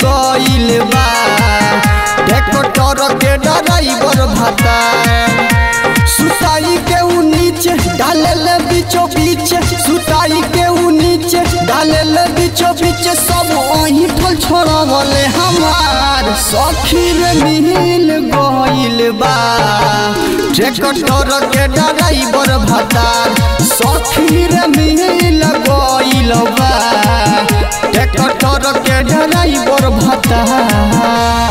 गइल बा ट्रैक्टर के ड्राइवर भाता सुताई के ऊ नीचे डाले बीचो बीच सुताई के ऊ नीचे डाले बीचो बीच सब वही ठल छोड़वले हमार सखी रे मिल गइल बा ट्रैक्टर के ड्राइवर भातार सखी रे मिल गइल बा ट्रैक्टर के ड्राइवर भातार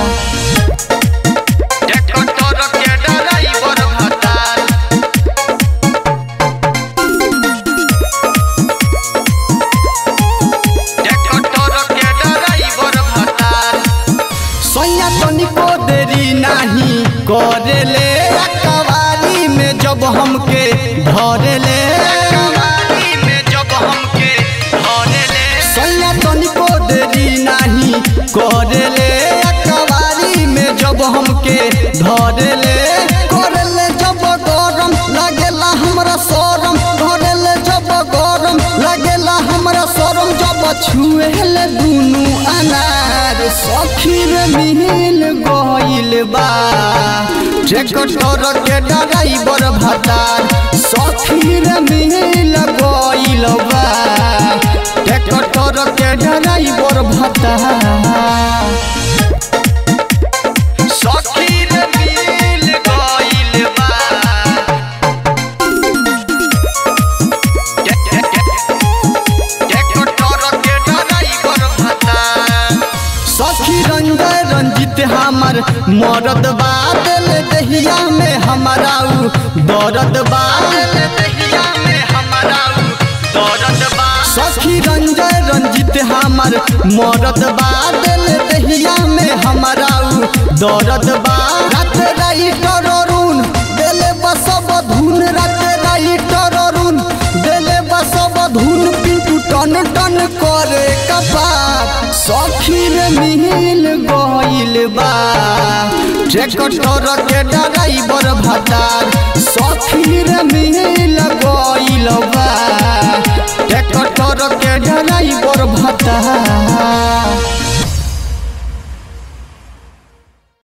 ट्रैक्टर के ड्राइवर भातार ट्रैक्टर के ड्राइवर भातार सोया तनिको देरी नहीं करेले कवारी में जब हमके धरेले कवारी में जब हमके धरेले सोया तनिको देरी नहीं करेले कवारी में जब हमके धरेले करेले जब गरम लागेला हमरा शरम धरेले जब गरम लागेला हमरा शरम जब छुएले दुनु अनार सखी रे मिल गइल बा ट्रैक्टर के ड्राइवर भातार सखी रे मिल गइल बा ट्रैक्टर के ड्राइवर भातार सखी रे मिल गइल बा सखी रंजय रंजित हमर मरद बादल दहिया में हमारा उ दर्द बादल दहिया में हमारा उ दर्द बा सखी रंजय रंजित हमर मरद बादल दहिया में हमारा उ दर्द बा रात राइटर अरुण देले बसब धुन रात राइटर अरुण देले बसब धुन पिंटू टन टन करे कपार सखी रे मिल गइल बा ट्रैक्टर के ड्राइवर भातार सखी रे मिल गइल बा ट्रैक्टर के ड्राइवर भातार